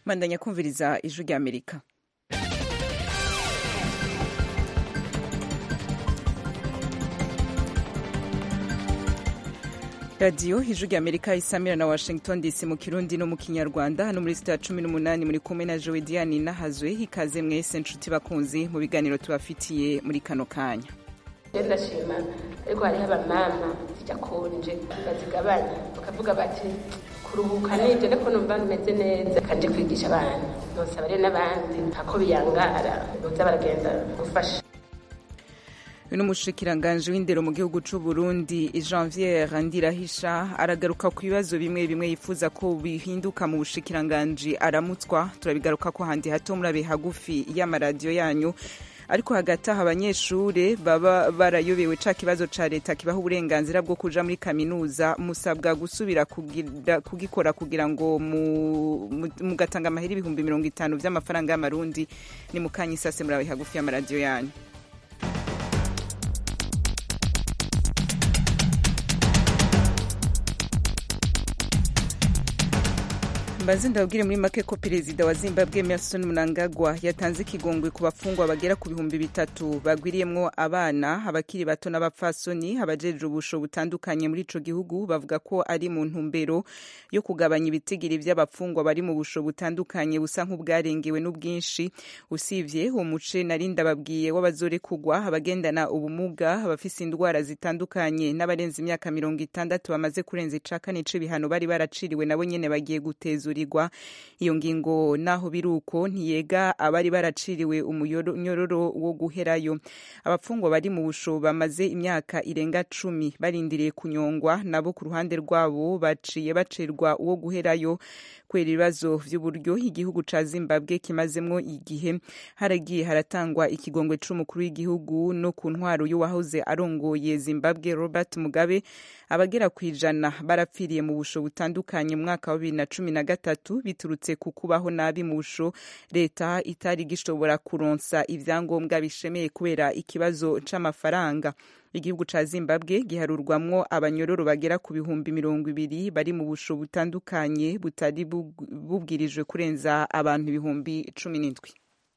mandanya kumviriza ijwi rya amerika radiyo ijwi rya amerika isamira na washington dc mu kirundi no mu kinyarwanda hano muri sita ya cumi n'umunani muri kumwe na jowe diane nahazwe ikaze mwese nshuti bakunzi mu biganiro tubafitiye muri kano kanya ndashima ariko hariho abamama zidakonje bazigabanya bakavuga bati kuruhuka nibyo ariko numva bimeze neza kanje kwigisha abana nosaba rero n'abandi ako biyangara boza baragenda gufasha uyu ni umushikiranganji w'indero mu gihugu c'u Burundi Janvier Ndirahisha aragaruka ku bibazo bimwe bimwe yifuza ko bihinduka mu bushikiranganji aramutswa turabigaruka ko handi hato murabe hagufi y'amaradiyo yanyu ariko hagati aho abanyeshure baba barayobewe ca kibazo ca leta kibaha uburenganzira bwo kuja muri kaminuza musabwa gusubira kugira, kugikora kugira ngo mugatanga amahera ibihumbi mirongo itanu vy'amafaranga y'amarundi ni mukanya isase murabe hagufi y'amaradiyo yanyu mbaze ndabwire muri make ko perezida wa zimbabwe emerson mnangagwa yatanze ikigongwe ku bafungwa bagera ku bihumbi bitatu bagwiriyemwo abana abakiri bato n'abapfasoni abajejwe ubusho butandukanye muri ico gihugu bavuga ko ari mu ntumbero yo kugabanya ibitigiri vy'abafungwa bari mu busho butandukanye busa nk'ubwarengewe n'ubwinshi usivye uwo muce nari ndababwiye w'abazorekugwa abagendana ubumuga abafise indwara zitandukanye n'abarenze imyaka mirongo itandatu bamaze kurenza ica kane c'ibihano bari baraciriwe nabo nyene bagiye guteza kuzurirwa iyo ngingo naho biruko ntiyega abari baraciriwe umunyororo wo guherayo abafungwa bari mu busho bamaze imyaka irenga cumi barindiriye kunyongwa nabo ku ruhande rwabo baciye bacerwa uwo guherayo kubera ibibazo vy'uburyo igihugu ca zimbabwe kimazemwo igihe haragiye haratangwa ikigongwe c'umukuru w'igihugu no ku ntwaro y'uwahoze arongoye zimbabwe robert mugabe abagera ku ijana barapfiriye mu busho butandukanye mu mwaka wa bibiri na cumi na gatatu biturutse ku kubaho nabi mu busho leta itari gishobora kuronsa ivyangombwa bishemeye kubera ikibazo c'amafaranga igihugu ca zimbabwe giharurwamwo abanyororo bagera ku bihumbi mirongo ibiri bari mu busho butandukanye butari bubwirijwe kurenza abantu ibihumbi cumi n'indwi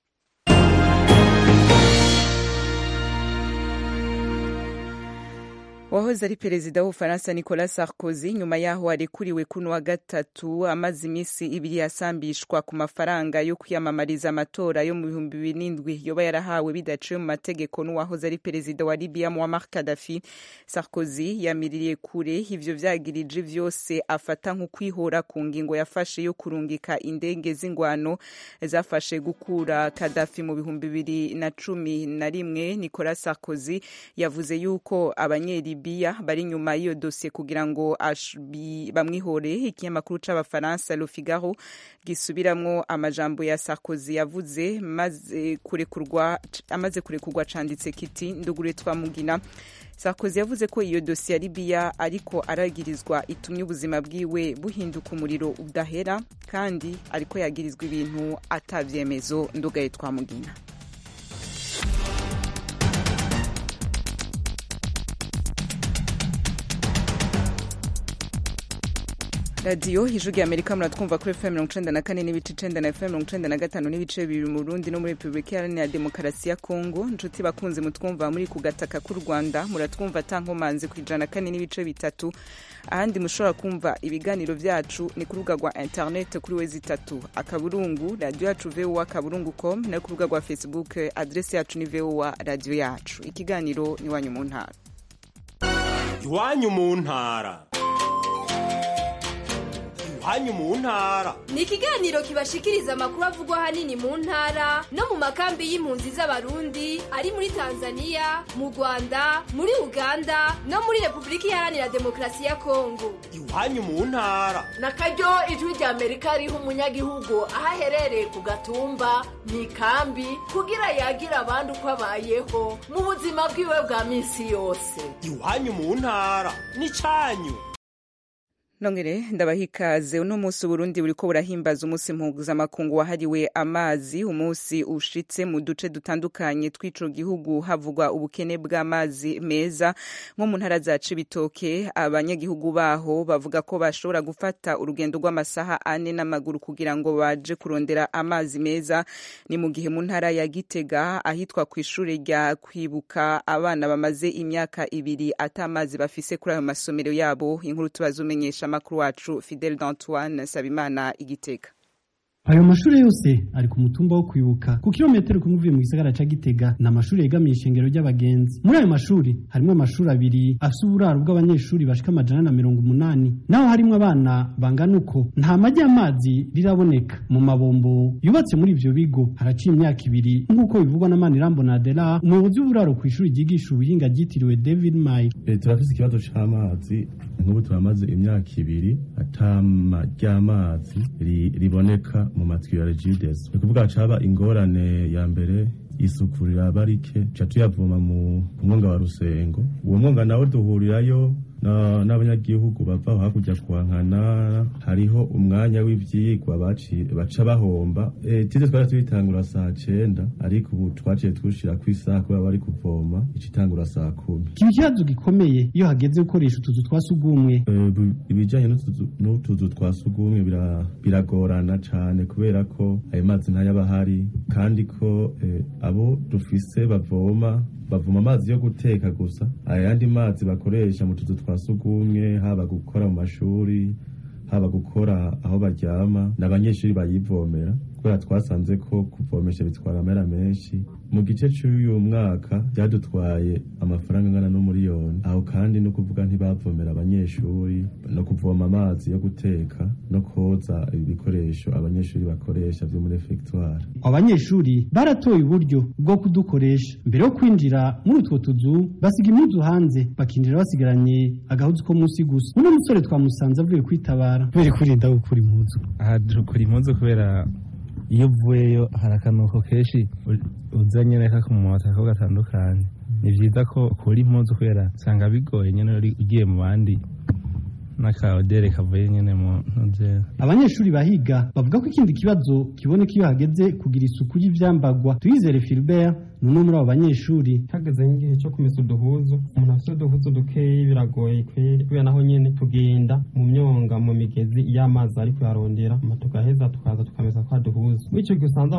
wahoze ari perezida w'ubufaransa nicolas sarkozy nyuma yaho arekuriwe kuno wa gatatu amaze iminsi ibiri asambishwa ku mafaranga yo kwiyamamariza amatora yo mu bihumbi bibiri n'indwi yoba yarahawe bidaciye mu mategeko n'uwahoze ari perezida wa libya muammar gaddafi sarkozy yamiririye kure ivyo vyagirije vyose afata nk'ukwihora ku ngingo yafashe yo kurungika indege z'ingwano zafashe gukura gaddafi mu bihumbi bibiri na cumi na rimwe nicolas sarkozy yavuze yuko abanyeri Libya bari nyuma y'iyo dosiye kugira ngo bamwihore ikinyamakuru c'abafaransa Le Figaro gisubiramwo amajambo ya Sarkozy yavuze maze kurekurwa amaze kurekurwa canditse kiti ndugure twamugina Sarkozy yavuze ko iyo dosiye ya Libya ariko aragirizwa itumye ubuzima bwiwe buhinduka umuriro udahera kandi ariko yagirizwa ibintu atavyemezo ndugaye twamugina radiyo ijwi rya amerika muratwumva kuri fm mirongo icenda na kane n'ibice icenda na fm mirongo icenda na gatanu n'ibice bibiri mu burundi no muri repubulika iharanira demokarasi ya kongo nshuti bakunze mutwumva muri ku gataka k'u rwanda muratwumva atankomanzi ku ijana na kane n'ibice bitatu ahandi mushobora kumva ibiganiro vyacu ni ku rubuga rwa internet kuri wezi itatu akaburungu radiyo yacu voa akaburungu com no ku rubuga rwa facebook adresi yacu ni voa radiyo yacu ikiganiro ni iwanyu mu ntara iwanyu mu ntara iwanyu mu ntara ni ikiganiro kibashikiriza amakuru avugwa ahanini mu ntara no mu makambi y'impunzi z'abarundi ari muri tanzania mu rwanda muri uganda no muri repubulika iharanira demokarasi ya kongo iwanyu mu ntara na karyo ijwi rya amerika riha umunyagihugu aho aherereye ku gatumba mu ikambi kugira yagira abandi uko abayeho mu buzima bwiwe bwa minsi yose iwanyu mu ntara ni cyanyu nongere ndabaha ikaze uno munsi uburundi buriko burahimbaza umunsi mpuzamakungu wahariwe amazi umunsi ushitse mu duce dutandukanye tw'ico gihugu havugwa ubukene bw'amazi meza nko mu ntara za cibitoke abanyagihugu baho bavuga ko bashobora gufata urugendo rw'amasaha ane n'amaguru kugira ngo baje kurondera amazi meza ni mu gihe mu ntara ya gitega ahitwa ku ishure rya kwibuka abana bamaze imyaka ibiri ata amazi bafise kuri ayo masomero yabo inkuru tubazumenyesha amakuru wacu Fidel d'Antoine Sabimana igitega ayo mashuri yose ari ku mutumba wo kwibuka ku kilometero kumwe uvuye mu gisagara ca Gitega ni amashuri yegamiye ishengero ry'abagenzi muri ayo mashuri harimo amashuri abiri afise uburaro bw'abanyeshuri bashika amajana na mirongo umunani naho harimo abana bangana uko nta majyi y'amazi riraboneka mu mabombo yubatse muri ivyo bigo haraciye imyaka ibiri nk'uko bivugwa na Manirambo na Adela umuyobozi w'uburaro ku ishuri ryigisha ubuhinga ryitiriwe David May e, turafise ikibazo c'amazi nk'ubu turamaze imyaka ibiri atama ry'amazi riboneka mu matwi ya regides ni kuvuga caba ingorane ya mbere isuku riraba rike ca tuyavoma mu mwonga wa rusengo uwo mwonga nawo duhurirayo n'abanyagihugu bava hakurya kwankana hariho umwanya w'ivyigwa baca bahomba tize twari tuyitangura saa cenda ariko ubu twaciye tushira kw'isaha kubera bari kuvoma icitangura saa kumi kiba ikibazo gikomeye iyo hageze gukoresha utuzu twa sugumwe ibijanye n'utuzu twa sugumwe biragorana cane kubera ko ayo mazi ntayaba ahari kandi ko abo dufise bavoma bavoma amazi yo guteka gusa ayandi mazi bakoresha mu tuzu twa sugumwe haba gukora mu mashuri haba gukora aho baryama n'abanyeshuri bayivomera kubera twasanze ko kuvomesha bitwara amera menshi mu gice cy'uyu mwaka byadutwaye amafaranga angana n'umuriyoni aho kandi no kuvuga ntibavomera abanyeshuri no kuvoma amazi yo guteka no koza ibikoresho abanyeshuri bakoresha byo muri efegitwari abanyeshuri baratoye uburyo bwo kudukoresha mbere yo kwinjira muri utwo tuzu basiga impuzu hanze bakinjira basigaranye agahuzu ko munsi gusa uno musore twamusanze avuye kwitabara kubera kurinda gukura impuzu aha dukura impuzu kubera iyo uvuyeyo hari akanuko kenshi uza nyine kakumota ko gatandukanye ni byiza ko ukura impuzu kubera usanga bigoye nyine ugiye mu bandi n'akaodere kavuye nyine mu ntuze abanyeshuri bahiga bavuga ko ikindi kibazo kiboneka iyo hageze kugira isuku y'ivyambagwa tuyizere Philbert ni umwe muri abo banyeshuri hageze nk'igihe cyo kumesa uduhuzu umuntu afite uduhuzu dukeyi biragoye kweri kubera naho nyene tugenda mu myonga mu migezi iyo amazi ari kuyarondera tugaheza tukaza tukamesa kwa duhuzu muri ico gihe usanze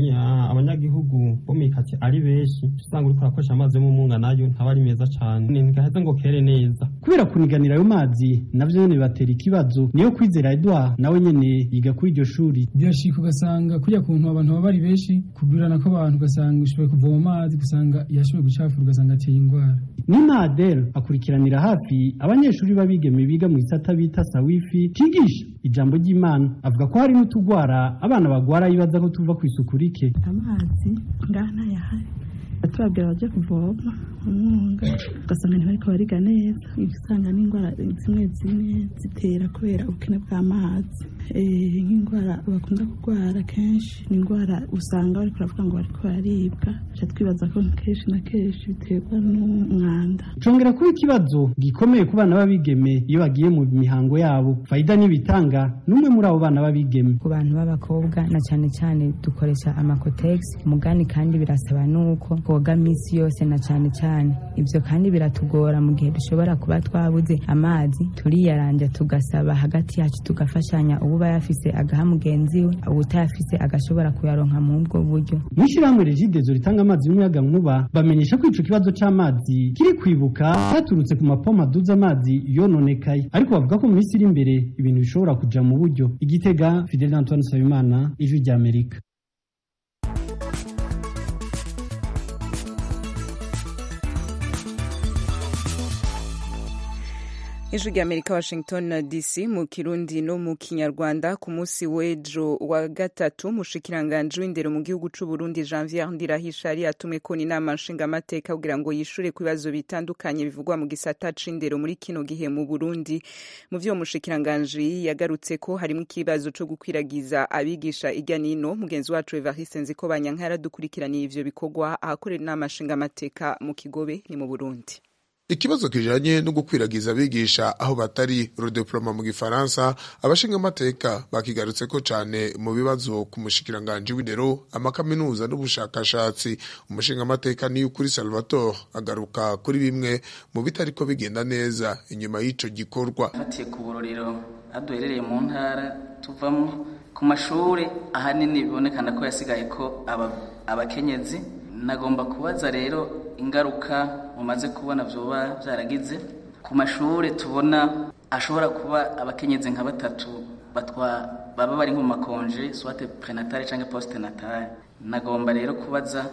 abanyagihugu bo mwikati ari benshi usanga uriko urakoresha amazi yo mu munga nayo ntaba ari meza cane ntigaheze ngo kere neza kubera kuniganira ayo mazi navyo nyene bibatera ikibazo niyo kwizera Edouard nawe nyene yiga kuri iryo shuri birashika ugasanga kurya kuntu abantu baba bari benshi kugurana kw'abantu ugasanga ushoboye kuvoma amazi ugasanga yashoboye gucafura ugasanga ateye indwara Nina Adel akurikiranira hafi abanyeshuri b'abigeme biga mu gisata bita sawifi kigisha ijambo ry'Imana avuga ko hari n'utugwara abana bagwara yibaza ko tuva ku isuku rike amazi ngaha ntayahari tubabwira baje kuvoma umwunga ugasanga ntibariko bariga neza usanga n'indwara zimwe zimwe zitera kubera ubukene bw'amazi nk'indwara bakunda kurwara kenshi ni indwara usanga bariko baravuga ngo bariko bararibwa ca twibaza ko kenshi na kenshi biterwa n'umwanda congera kuba ikibazo gikomeye ku bana b'abigeme iyo bagiye mu mihango yabo faida n'ibitanga n'umwe muri abo bana b'abigeme ku bantu b'abakobwa na cyane cyane dukoresha amakotegisi umugani kandi birasaba n'uko twoga minsi yose na cyane cyane ibyo kandi biratugora mu gihe dushobora kuba twabuze amazi turiyaranja tugasaba hagati yacu tugafashanya uba yafise agaha mugenzi we ubutayafise agashobora kuyaronka muri ubwo buryo mu ishyirahamwe regidezo ritanga amazi y'umuyaga nkuba bamenyesha ko ico kibazo c'amazi kiri kwibuka cyaturutse ku mapompo aduza amazi yononekaye ariko bavuga ko mu minsi iri imbere ibintu bishobora kuja mu buryo igitega fidel antoine nsabimana ijwi ry'amerika ijwi rya amerika washington dc mu kirundi no mu kinyarwanda ku munsi w'ejo wa gatatu umushikiranganji w'indero mu gihugu c'u burundi janvier ndirahisha yari yatumwe ko inama nshingamateka kugira ngo yishure ku bibazo bitandukanye bivugwa mu gisata c'indero muri kino gihe mu burundi mu vyo umushikiranganji yagarutse ko harimo ikibazo co gukwiragiza abigisha irya nino mugenzi wacu evariste nziko banyanka yaradukurikiraniye ivyo bikorwa ahakorera inama nshingamateka mu kigobe ni mu burundi ikibazo kijanye no gukwiragiza abigisha aho batari rodeploма mu gifaransa abashinga amateka bakigarutse ko cane mu bibazo ku mushikiranganje w'indero amakaminuza n'ubushakashatsi umushinga amateka ni ukuri Salvatore agaruka kuri bimwe mu bitariko bigenda neza inyuma y'ico gikorwa fatiye ku burorero aduherereye mu ntara tuvamo ku mashuri ahanini bibonekana ko yasigaye ko abakenyezi nagomba kubaza rero ingaruka mumaze kubona vyoba vyaragize ku mashuri tubona ashobora kuba abakenyezi nka batatu batwa baba bari nko mu makonje swate prenatale canke poste natale nagomba rero kubaza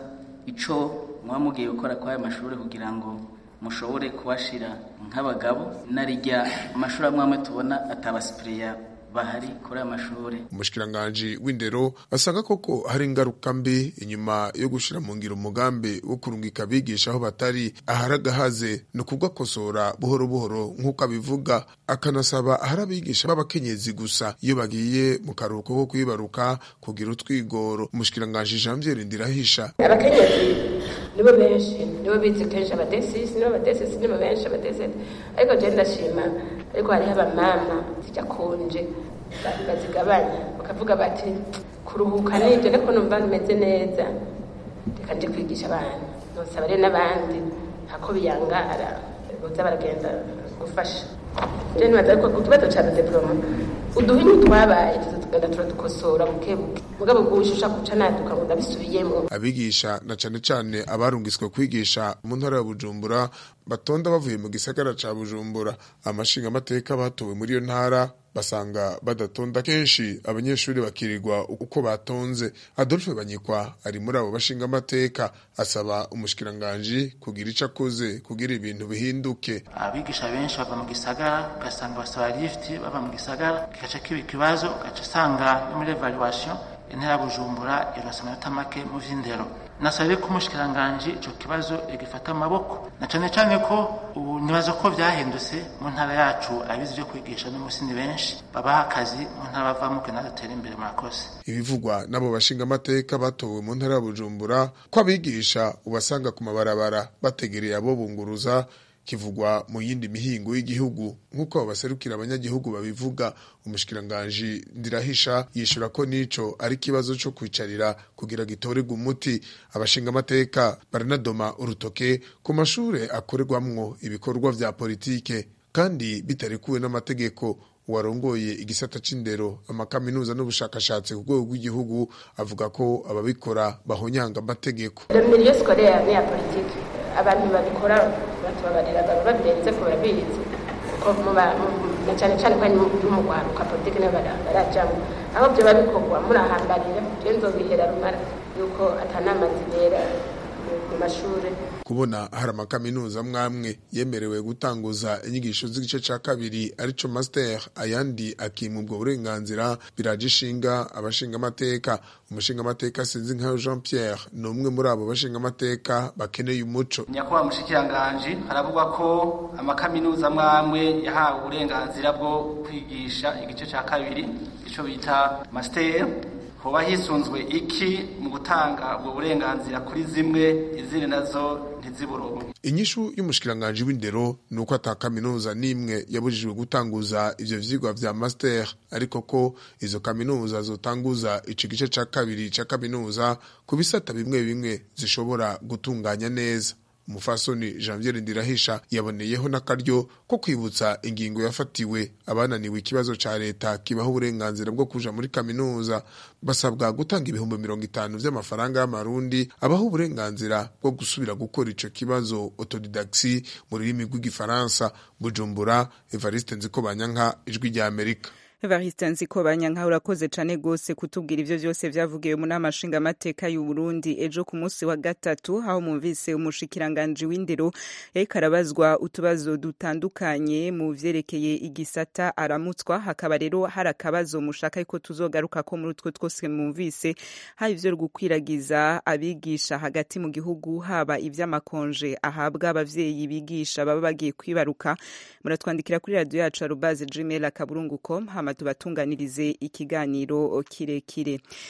ico muba mugiye gukora kwa ayo mashuri kugira ngo mushobore kubashira nk'abagabo narijya amashuri amwe amwe tubona atabasipiriya bahari kuri aya mashuri umushikiranganji w'indero asanga koko hari ingaruka mbi inyuma yo gushira mu ngiro umugambi wo kurungika abigisha aho batari aharagahaze ni ukugakosora buhoro buhoro nk'uko abivuga akanasaba ahari abigisha b'abakenyezi gusa iyo bagiye mu karuhuko ko kwibaruka kugira utwigoro umushikiranganji janvier ndirahisha abakenyezi nibo benshi nibo bizi kenshi abadesisi nibo abadesisi nibo benshi abadesisi ariko je ndashima ariko hariho abamama zijya konje bazigabanya bakavuga bati kuruhuka nibyo ariko numva bimeze neza reka nje kwigisha abana nosaba rero n'abandi hako biyangara boza baragenda gufasha je nibaza ariko ku kibazo ca diploma uduhinyu twabaye tugenda turadukosora buke buke mugabo gushusha kuca naduka ngo ndabisubiyemo abigisha na cane cane abarungiswe kwigisha mu ntara ya Bujumbura batonda bavuye mu gisagara ca Bujumbura amashinga amateka batowe muri iyo ntara basanga badatonda kenshi abanyeshuri bakirirwa uko batonze Adolphe Banyikwa ari muri abo bashinga amateka asaba umushikiranganje kugira ico akoze kugira ibintu bihinduke abigisha benshi bava mu gisagara ugasanga basaba lift bava mu gisagara kigaca kiba ikibazo ugaca usanga no muri evaluation intera bujumbura irasa amanota make mu vy'indero nasabe ko umushikiranganje ico kibazo igifata amaboko na cane cane ko ubu nibaza ko vyahindutse mu ntara yacu abizi vyo kwigisha n'umusi ni benshi babaha akazi mu ntara bavamo kugira natwe imbere murakoze ibivugwa n'abo bashinga amateka batowe mu ntara ya Bujumbura ko abigisha ubasanga ku mabarabara bategereye abo bunguruza kivugwa mu yindi mihingo y'igihugu nk'uko baserukira abanyagihugu babivuga umushikiranganji ndirahisha yishura ko nico ari kibazo cyo kwicarira kugira gitorerwe umuti abashinga amateka baranadoma urutoke ku mashure akorerwamwo ibikorwa vya politike kandi bitarekuwe n'amategeko uwarongoye igisata c'indero amakaminuza n'ubushakashatsi ku rwego rw'igihugu avuga ko ababikora bahonyanga amategeko milieu scolaire ni ya politike abantu babikora batubabarira baba babirenze ko barabizi kuko na cyane cyane ko no mu rwaruka politike niyo barajamo aho byo babikorwa murahambarira je nzobihera rumara yuko atanama zibera mu mashuri kubona hari amakaminuza mwamwe yemerewe gutanguza inyigisho z'igice ca kabiri arico master ayandi akima ubwo burenganzira biraje ishinga abashinga amateka umushinga amateka sinzi nkayo Jean Pierre ni umwe muri abo bashinga amateka bakeneye umuco nyakubahwa mushikiranganji haravugwa ko amakaminuza mwamwe yahawe uburenganzira bwo kwigisha igice ca kabiri ico bita master hoba hisunzwe iki mu gutanga ubwo burenganzira kuri zimwe izindi nazo ntiziburonke inyishu y'umushikiranganji w'indero ni uko ata kaminuza n'imwe yabujijwe gutanguza ivyo vyigwa vya master ariko ko izo kaminuza zotanguza ico gice ca kabiri ca kaminuza ku bisata bimwe bimwe zishobora gutunganya neza umufasoni janvier ndirahisha yaboneyeho n'akaryo ko kwibutsa ingingo yafatiwe abananiwe ikibazo ca leta kibaho uburenganzira bwo kuja muri kaminuza basabwa gutanga ibihumbi mirongo itanu vy'amafaranga y'amarundi abaho uburenganzira bwo gusubira gukora ico kibazo autodidaxi mu rurimi rw'igifaransa bujumbura evariste nziko banyanka ijwi rya amerika Evariste Nziko Banyanka urakoze cane gose kutubwira ivyo vyose vyavugiwe mu nama nshingamateka y'u Burundi ejo ku munsi wa gatatu aho mumvise umushikiranganje w'indero yariko arabazwa utubazo dutandukanye mu vyerekeye igisata aramutswa hakaba rero hari akabazo mushaka yuko tuzogaruka ko muri utwo twose mumvise haba ivyo gukwiragiza abigisha hagati mu gihugu haba ivy'amakonje ahabwa abavyeyi bigisha baba bagiye kwibaruka muratwandikira kuri radio yacu arubaze gmail akaburungu.com hama tubatunganirize ikiganiro kirekire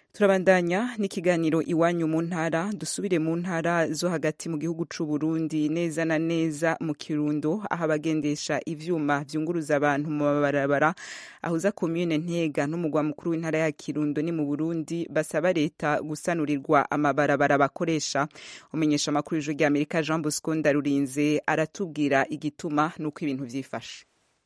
turabandanya n'ikiganiro iwanyu mu ntara dusubire mu ntara zo hagati mu gihugu c'u Burundi neza na neza mu Kirundo aho abagendesha ivyuma vyunguruza abantu mu mabarabara ahuza komune Ntega n'umugwa mukuru w'intara ya Kirundo ni mu Burundi basaba leta gusanurirwa amabarabara bakoresha umenyesha amakuru y'ijwi rya Amerika Jean Bosco Ndarurinze aratubwira igituma nuko ibintu vyifashe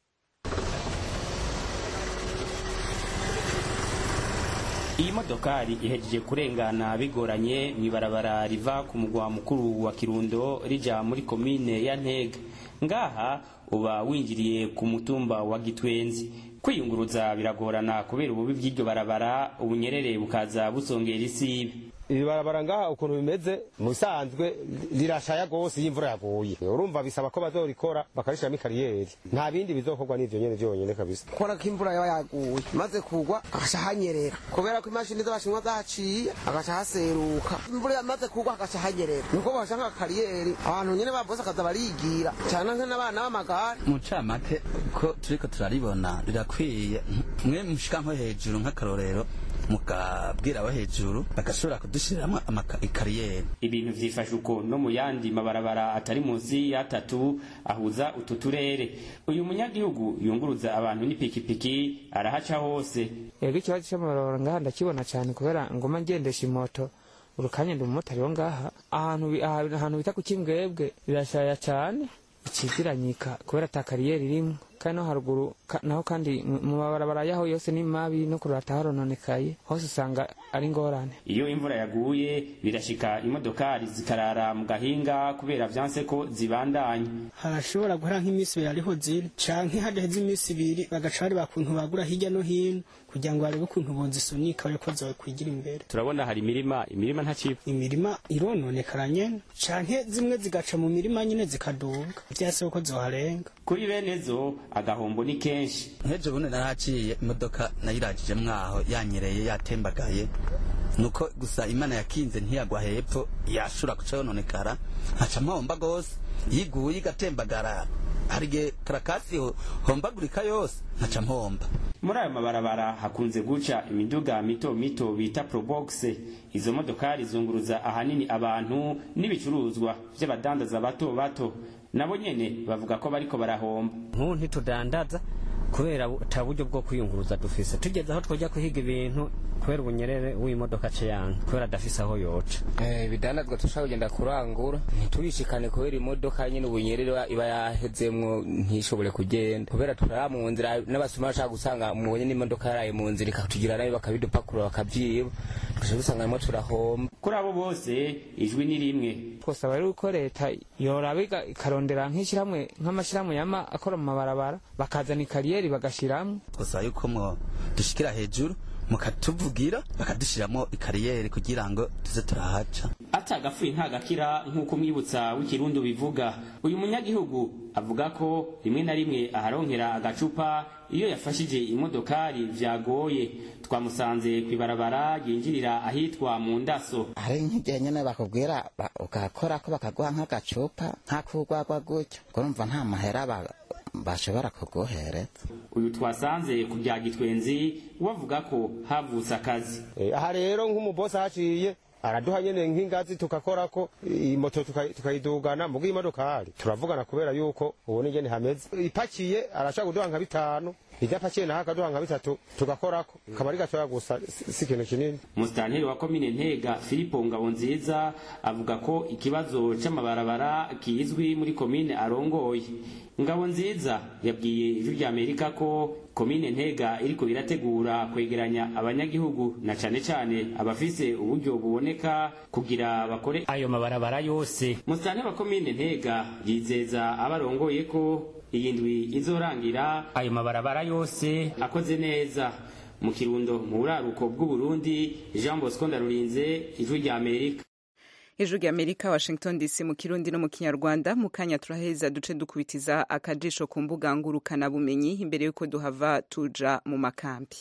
iyi modokari ihejeje kurengana bigoranye mw'ibarabara riva ku mugwa mukuru wa kirundo rija muri komine ya ntega ngaha uba winjiriye ku mutumba wa gitwenzi kwiyunguruza biragorana kubera ububi bw'iryo barabara ubunyerere bukaza busongera isibe iri barabara ngaha ukuntu bimeze mu bisanzwe rirashaya rwose iyo imvura yaguye urumva bisaba ko bazorikora bakarishiramo ikariyeri nta bindi bizokorwa n'ivyo nyene vyonyene kabisa kubona ko imvura yaba yaguye maze kugwa agaca hanyerera kubera ko imashini z'abashinwa zahaciye agaca haseruka imvura yamaze kugwa agaca hanyerera niko bahasha nk'akariyeri abantu nyene bavose akaza barigira cyane nk'abana b'amagare mu camake ko turiko turaribona rirakwiye mwe mushika nko hejuru nk'akarorero mukabwira abo hejuru bagashobora kudushiriramo ikariyeri ibintu vyifashe uko no mu yandi mabarabara atari munsi y'atatu ahuza utu turere uyu munyagihugu yunguruza abantu n'ipikipiki arahaca hose yego ikibazo cy'amabarabara ngaha ndakibona cyane kubera ngoma ngendesha imoto urukanya ndi umumotari wo ngaha ahantu ahantu bita ku kimbwebwe birashaya cyane ikiziranyika kubera ata kariyeri irimwo kandi no haruguru naho kandi mu mabarabara yaho yose ni mabi no kurata harononekaye hose usanga ari ngorane iyo imvura yaguye birashika imodokari zikarara mu gahinga kubera vyanse ko zibandanya harashobora guhera nk'iminsi ibiri ariho ziri canke hadaheze iminsi ibiri bagaca bari bakuntu bagura hirya no hino kugira ngo barebe ukuntu bozisunika bareko zokwigira imbere turabona hari imirima imirima ntaciba imirima irononekara nyene canke zimwe zigaca mu mirima nyene zikaduga vyase ko zoharenga kuri bene zo agahombo ni kenshi nk'ejo bundi narahaciye imodoka nayirajije mwaho yanyereye yatembagaye nuko gusa imana yakinze ntiyagwa hepfo yashobora guca yononekara nkaca mpomba gose yiguye igatembagara hari igihe karakasi hombagurika yose nkaca mpomba muri ayo mabarabara hakunze guca imiduga mito mito bita probox izo modokari zunguruza ahanini abantu n'ibicuruzwa vy'abadandaza bato bato nabo nyene bavuga ko bariko barahomba nk'ubu ntitudandaza kubera ata buryo bwo kwiyunguruza dufise tugeze aho twajya kuhiga ibintu kubera ubunyerere w'imodoka ce yange kubera adafise aho yoca ibidandazwa dushaka kugenda kurangura ntiturishikane kubera imodoka nyine ubunyerere iba yahezemwo ntishobore kugenda kubera turara mu nzira n'abasuma bashaka gusanga mubonye n'imodoka yaraye mu nzira ikatugira nabi bakabidupakurura bakavyiba tugaca dusanga arimo turahomba kuri abo bose ijwi ni rimwe twosaba rero ko leta yoraba ikarondera nk'ishyirahamwe nk'amashyirahamwe yama akora mu mabarabara bakazana ikariyeri bagashiramwo twosaba yuko mwo dushikira hejuru mukatuvugira bakadushiramo ikariyeri kugira ngo tuze turahaca atagapfuye ntagakira nk'uko umwibutsa w'ikirundo bivuga uyu munyagihugu avuga ko rimwe na rimwe aharonkera agacupa iyo yafashije imodokari vyagoye twamusanze kw'ibarabara ryinjirira ahitwa mu ndaso hari nk'igihe nyene bakubwira ugakora ko bakaguha nk'agacupa nk'akugwagwa gutyo urumva nta mahera bashobora kuguhereza uyu twasanze ku bya gitwenzi wavuga ko havutse akazi aha rero nk'umubosi ahaciye araduha nyene nk'ingazi tugakorako imoto tukayidugana muga imodokari turavugana kubera yuko ubona ingene hameze ipakiye arashaka kuduha nka bitanu idapakiye naho akaduha nka bitatu tugakorako kamari gatoya gusa si ikintu kinini musitanteri wa komine ntega filipo ngabonziza avuga ko ikibazo c'amabarabara kizwi muri komine arongoye ngabonziza yabwiye ijwi rya amerika ko komine ntega iriko irategura kwegeranya abanyagihugu na cane cane abafise uburyo buboneka kugira bakore ayo mabarabara yose musitanteri wa komine ntega yizeza abarongoye ko iyi ndwi izorangira ayo mabarabara yose akoze neza mu kirundo mu buraruko bw'uburundi jean bosco ndarurinze ijwi rya amerika ijwi rya amerika washington dc mu kirundi no mu kinyarwanda mu kanya turaheza duce dukubitiza akajisho ku mbuga ngurukanabumenyi imbere y'uko duhava tuja mu makambi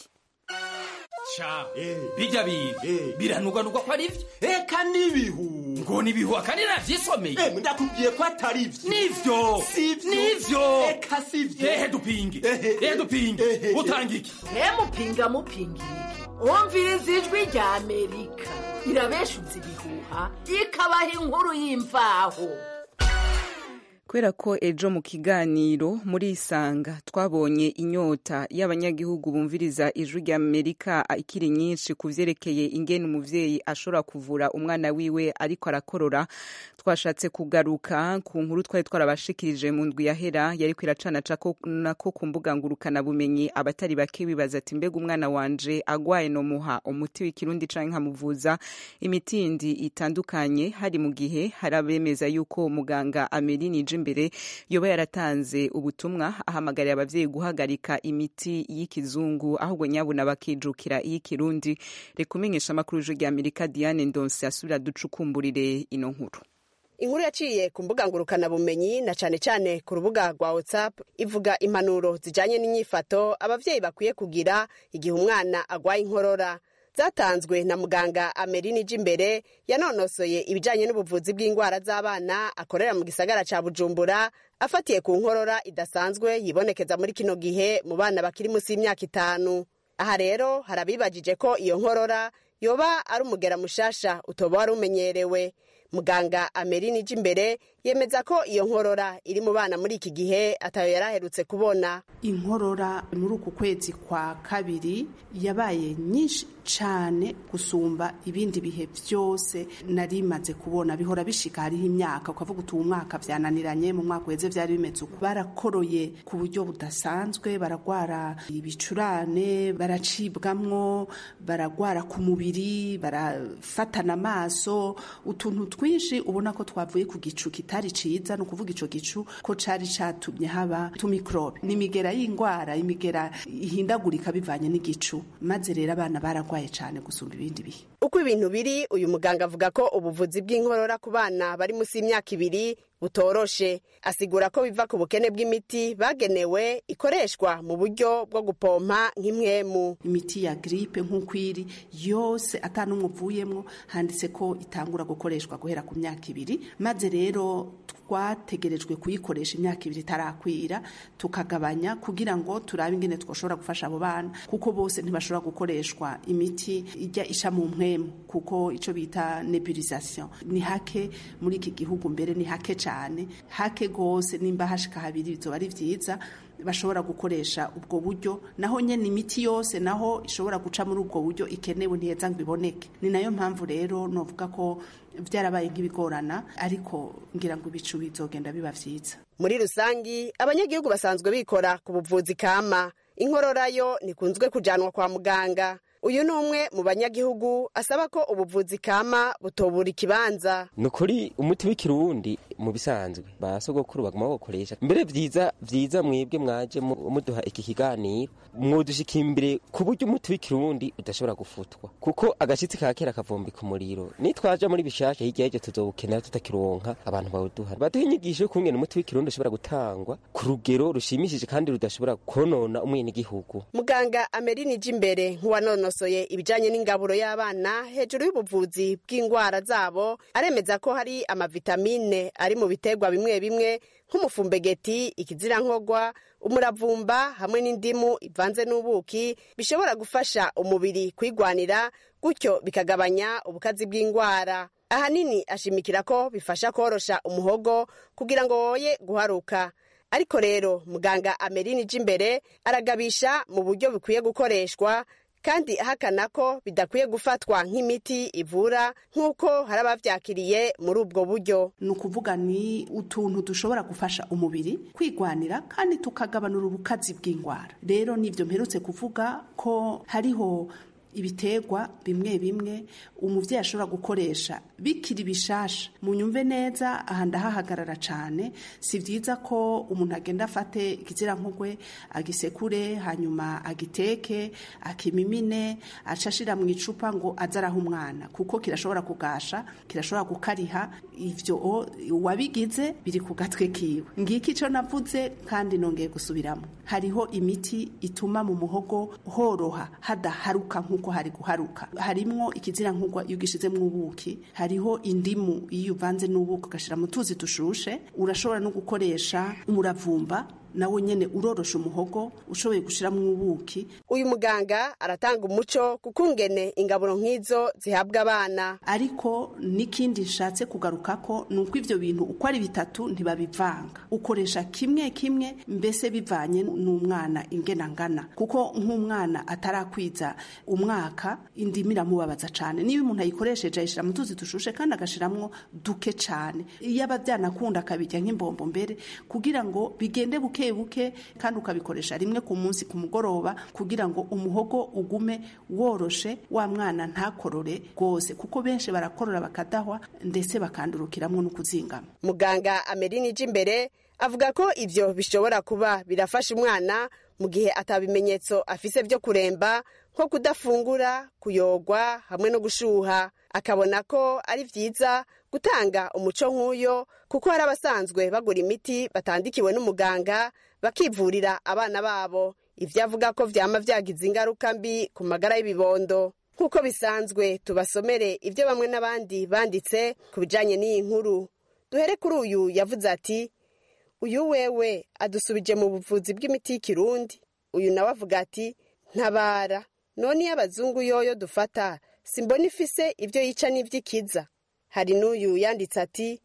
sha bijya bintu biranugwanugwa ko ari byo eka n'ibihu ngo nibihu akandi navyisomeye ndakubwiye ko atari byo nivyo nivyo eka sivyo ehe dupinge ehe dupinge utanga iki he mupinga mupinga iki wumviriza ijwi rya amerika irabeshuza ibihuha ikabaha inkuru y'imvaho kubera ko ejo mu kiganiro muri isanga twabonye inyota y'abanyagihugu bumviriza ijwi rya amerika ikiri nyinshi ku vyerekeye ingene umuvyeyi ashobora kuvura umwana wiwe ariko arakorora twashatse kugaruka ku nkuru twari twarabashikirije mu ndwi yahera yariko iracanaca nako ku mbuga ngurukana bumenyi abatari bake bibaza ati mbega umwana wanje agwaye nomuha umuti w'ikirundi canke nkamuvuza imiti yindi itandukanye hari mu gihe hari abemeza yuko muganga Ameline imbere yoba yaratanze ubutumwa ahamagarira abavyeyi guhagarika imiti y'ikizungu ahubwo nyabuna bakijukira iy'ikirundi reka umenyesha amakuru y'ijwi rya amerika diane ndonse asubira ducukumburire ino nkuru inkuru yaciye ku mbuga ngurukanabumenyi na cane cane ku rubuga rwa whatsapp ivuga impanuro zijanye n'inyifato abavyeyi bakwiye kugira igihe umwana agwaye inkorora zatanzwe na muganga Ameline Jimbere yanonosoye ibijanye n'ubuvuzi bw'indwara z'abana akorera mu gisagara ca Bujumbura afatiye ku nkorora idasanzwe yibonekeza muri kino gihe mu bana bakiri munsi y'imyaka itanu aha rero harabibajije ko iyo nkorora yoba ari umugera mushasha utoba wari umenyerewe muganga Ameline Jimbere yemeza ko iyo nkorora iri mu bana muri iki gihe atayo yaraherutse kubona inkorora muri uku kwezi kwa kabiri yabaye nyinshi cane gusumba ibindi bihe byose nari maze kubona bihora bishika hariho imyaka ukavuga uti uwu mwaka vyananiranye mu mwaka uheze vyari bimeze uko barakoroye ku buryo budasanzwe baragwara ibicurane baracibwamwo baragwara ku mubiri barafatana amaso utuntu twinshi ubona ko twavuye ku gicu kitari ciza ni ukuvuga ico gicu ko cari catumye haba tumikrobe ni imigera y'ingwara imigera ihindagurika bivanye n'igicu maze rero abana baragwaye cane gusumba ibindi bihe uko ibintu biri uyu muganga avuga ko ubuvuzi bw'inkorora ku bana bari munsi y'imyaka ibiri butoroshe asigura ko biva ku bukene bw'imiti bagenewe ikoreshwa mu buryo bwo gupompa nk'imwemu imiti ya gripe nk'uko iri yose atanumwe uvuyemwo handitse ko itangura gukoreshwa guhera ku myaka ibiri maze rero twategerejwe kuyikoresha imyaka ibiri itarakwira tukagabanya kugira ngo turabe ingene twoshobora gufasha abo bana kuko bose ntibashobora gukoreshwa imiti ijya isha mu mpwemu kuko ico bita nebulisation ni hake muri iki gihugu mbere ni hake cyane hake gose nimba hashika habiri bizoba ari vyiza bashobora gukoresha ubwo buryo naho nyene imiti yose naho ishobora guca muri ubwo buryo ikenewe ntiheza ngo iboneke ni nayo mpamvu rero novuga ko vyarabaye nk'ibigorana ariko ngira ngo ibicu bizogenda biba vyiza muri rusangi abanyagihugu basanzwe bikora ku buvuzi kama inkorora yo ntikunzwe kujanwa kwa muganga uyu ni umwe mu banyagihugu asaba ko ubuvuzi kama butobura ikibanza ni ukuri umuti w'ikirundi mu bisanzwe ba sogokuru baguma bawukoresha mbere vyiza vyiza mwebwe mwaje muduha iki kiganiro mwodushika imbere ku buryo umuti w'ikirundi udashobora gufutwa kuko agashitsi ka kera kavumbika umuriro nitwaja muri bishasha hirya y'ivyo tuzowukenera tutakironka abantu bawuduha baduha inyigisho y'ukungene umuti w'ikirundi ushobora gutangwa ku rugero rushimishije kandi rudashobora konona umwenegihugu muganga amerini imbere nk'uwanonosoye ibijanye n'ingaburo y'abana hejuru y'ubuvuzi bw'indwara zabo aremeza ko hari amavitamine ari mu biterwa bimwe bimwe nk'umufumbegeti ikizirankogwa umuravumba hamwe n'indimu ivanze n'ubuki bishobora gufasha umubiri kwigwanira gutyo bikagabanya ubukazi bw'indwara ahanini ashimikira ko bifasha korosha umuhogo kugira ngo woye guharuka ariko rero muganga amerini imbere aragabisha mu buryo bikwiye gukoreshwa kandi ahakana ko bidakwiye gufatwa nk'imiti ivura nk'uko hari abavyakiriye muri ubwo buryo ni ukuvuga ni utuntu dushobora gufasha umubiri kwigwanira kandi tukagabanura ubukazi bw'indwara rero nivyo mperutse kuvuga ko hariho ibiterwa bimwe bimwe umuvyeyi ashobora gukoresha bikiri bishasha munyumve neza aha ndahahagarara cane si vyiza ko umuntu agenda afate ikizirankugwe agisekure hanyuma agiteke akimimine aca ashira mu icupa ngo aze araha umwana kuko kirashobora kugasha kirashobora gukariha ivyo uwabigize biri ku gatwe kiwe ngiki ico navuze kandi nongeye gusubiramo hariho imiti ituma mu muhogo horoha hadaharuka nk'uko hari guharuka harimwo ikizirankugwa iyo ugishizemwo ubuki hariho indimu iyo uvanze n'ubuki ugashira mu tuzi dushushe urashobora no gukoresha umuravumba nawo nyene urorosha umuhogo ushoboye gushiramwo ubuki uyu muganga aratanga umuco kukungene ingaburo nk'izo zihabwa abana ariko n'ikindi nshatse kugarukako ni uko ivyo bintu uko ari bitatu ntibabivanga ukoresha kimwe kimwe mbese bivanye n'umwana ingena ngana kuko nk'umwana atarakwiza umwaka indimi iramubabaza cane niba umuntu ayikoresheje ayishira mu tuzi dushushe kandi agashiramwo duke cane iyo aba vyanakunda akabirya nk'imbombo mbere kugira ngo bigende buke buke kandi ukabikoresha rimwe ku munsi ku mugoroba kugira ngo umuhogo ugume woroshe wa mwana ntakorore rwose kuko benshi barakorora bakadahwa ndetse bakandurukiramwo no kuzingama muganga amerini ije imbere avuga ko ivyo bishobora kuba birafasha umwana mu gihe atabimenyetso afise vyo kuremba nko kudafungura kuyogwa hamwe no gushuha akabona ko ari vyiza gutanga umuco nk'uyo kuko hari abasanzwe bagura imiti batandikiwe n'umuganga bakivurira abana babo ivyo avuga ko vyama vyagize ingaruka mbi ku magara y'ibibondo nk'uko bisanzwe tubasomere ivyo bamwe n'abandi banditse ku bijanye n'iyi nkuru duhere kuri uyu yavuze ati uyu wewe adusubije mu buvuzi bw'imiti y'ikirundi uyu nawe avuga ati ntabara none iyo abazungu yoyo dufata simbona ifise ibyo yica n'ivy'ikiza hari n'uyu yanditse ati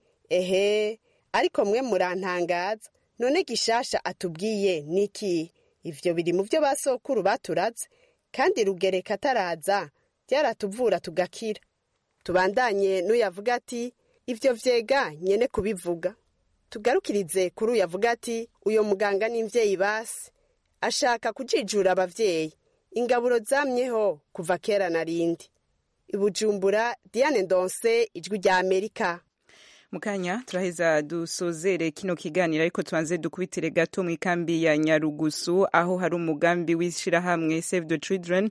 ehe ariko mwe murantangaza none gishasha atubwiye niki ivyo biri mu vyo basokuru baturaze kandi rugereka ataraza byaratuvura tugakira tubandanye n'uyu avuga ati ivyo vyega nyene kubivuga tugarukirize kuri uyu avuga ati uyo muganga n'imvyeyi basi ashaka kujijura abavyeyi ingaburo zamyeho kuva kera na rindi ibujumbura diane ndonse ijwi rya amerika mukanya turaheza dusozere kino kiganiro ariko tubanze dukubitire gato mu ikambi ya nyarugusu aho hari umugambi w'ishirahamwe save the children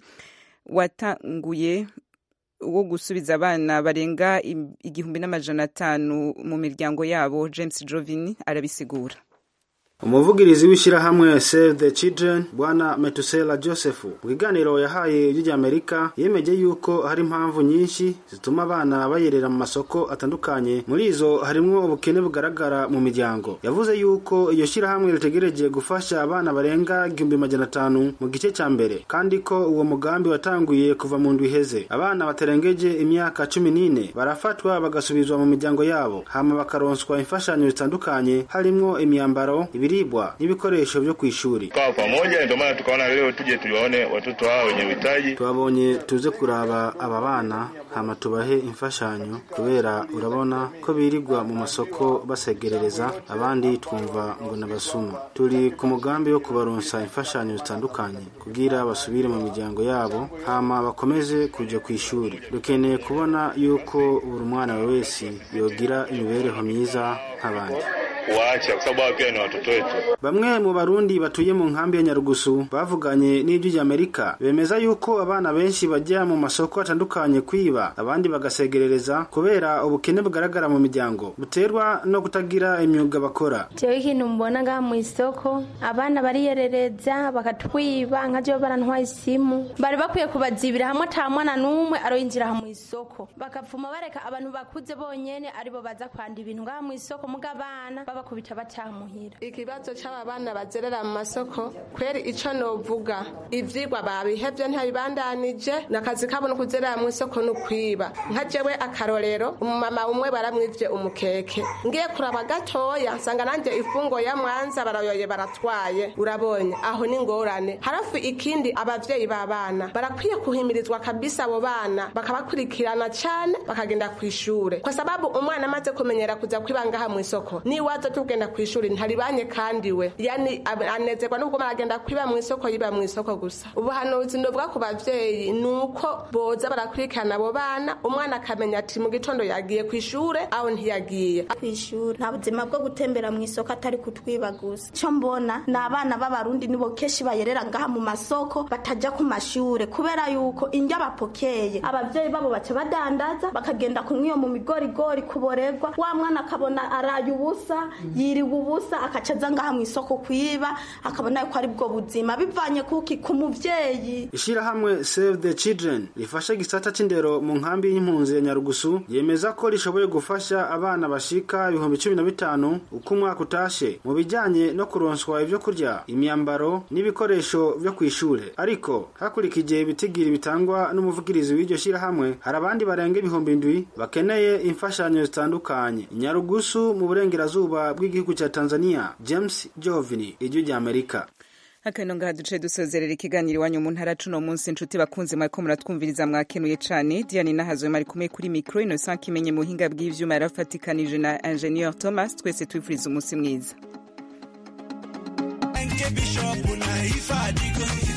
watanguye wo gusubiza abana barenga igihumbi n'amajana atanu mu miryango yabo james jovini arabisigura umuvugirizi w'ishyirahamwe save the children bwana metusela joseph mu kiganiro yahaye ijwi amerika yemeje yuko hari impamvu nyinshi zituma abana bayerera mu masoko atandukanye muri izo harimwo ubukene bugaragara mu miryango yavuze yuko iyo shyirahamwe ritegereje gufasha abana barenga igihumbi majana atanu mu gice cya mbere kandi ko uwo mugambi watanguye kuva mu ndwi iheze abana batarengeje imyaka cumi n'ine barafatwa bagasubizwa mu miryango yabo hama bakaronswa imfashanyo zitandukanye harimwo imyambaro ibiribwa n'ibikoresho byo ku ishuri kwa pamoja ndio maana tukaona leo tuje tuwaone watoto hao wenye uhitaji twabonye tuze kuraba aba bana hama tubahe imfashanyo kubera urabona ko birirwa mu masoko basegerereza abandi twumva ngo nabasuma turi ku mugambi wo kubaronsa imfashanyo zitandukanye kugira basubire mu miryango yabo hama bakomeze kuja ku ishuri dukeneye kubona yuko buri mwana wese yogira imibereho myiza nk'abandi waache kwa sababu hao pia ni watoto wetu. Bamwe mu barundi batuye mu nkambi ya Nyarugusu bavuganye n'ijwi rya Amerika bemeza yuko abana benshi bajya mu masoko atandukanye kwiba abandi bagasegerereza kubera ubukene bugaragara mu miryango buterwa no kutagira imyuga bakora. Jewe ikintu mbona ngaha mu isoko abana bariyerereza bakatwiba nka jewe barantwaye isimu bari bakwiye kubazibira hamwe ata mwana n'umwe aroyinjira mu isoko bakapfuma bareka abantu bakuze bonyene aribo baza kwanda ibintu ngaha mu isoko muga abana babakubita batamuhira ikibazo c'aba bana bazerera mu masoko kweri ico novuga ivyigwa babihevye ntabibandanije nakazi kabo no kuzerera mu isoko no kwiba nka jewe akarorero umumama umwe baramwivye umukeke ngiye kuraba gatoya nsanga nanje ifungo ya mwanza barayoye baratwaye urabonye aho ni ngorane harafu ikindi abavyeyi b'abana barakwiye kuhimirizwa kabisa abo bana bakabakurikirana cane bakagenda kw'ishure kwa sababu umwana amaze kumenyera kuza kwiba ngaha mu isoko niwaza tugenda kw'ishuri ntaribanye kandi we yani anezerwa n'ubwo aragenda kwiba mu isoko yiba mu isoko gusa ubuhanuzi ndovuga ku bavyeyi ni uko boza barakurikirana abo bana umwana akamenya ati mu gitondo yagiye kw'ishure aho ntiyagiye kw'ishure nta buzima bwo gutembera mu isoko atari kutwiba gusa icyo mbona ni abana b'abarundi nibo kenshi bayerera ngaha mu masoko batajya ku mashure kubera yuko indya bapokeye abavyeyi babo baca badandaza bakagenda kunywa iyo mu migorigori kuborerwa wa mwana akabona araye ubusa yiriwe ubusa akaca aza ngaha mu isoko kwiba akabona yuko ari bwo buzima bivanye kuki ku muvyeyi ishirahamwe save the children rifasha igisata c'indero mu nkambi y'impunzi ya nyarugusu yemeza ko rishoboye gufasha abana bashika ibihumbi cumi na bitanu uko umwaka utashe mu bijanye no kuronswa ivyo kurya imyambaro n'ibikoresho vyo kw'ishure ariko hakurikije ibitigiri bitangwa n'umuvugirizi w'iryo shirahamwe hari abandi barenga ibihumbi indwi bakeneye imfashanyo zitandukanye nyarugusu mu burengerazuba bw'igihugu ca tanzania james jovini ijwi ry'amerika akano ngaha duce dusozerera ikiganiro iwanyu mu ntara cuno munsi inshuti bakunze mwariko muratwumviriza mwakenuye cane diane nahazwe mari kumwe kuri mikro innocent kimenye mu buhinga bw'ivyuma yarafatikanije na ingenieur thomas twese twifuriza umunsi mwiza Bishop na ifadiko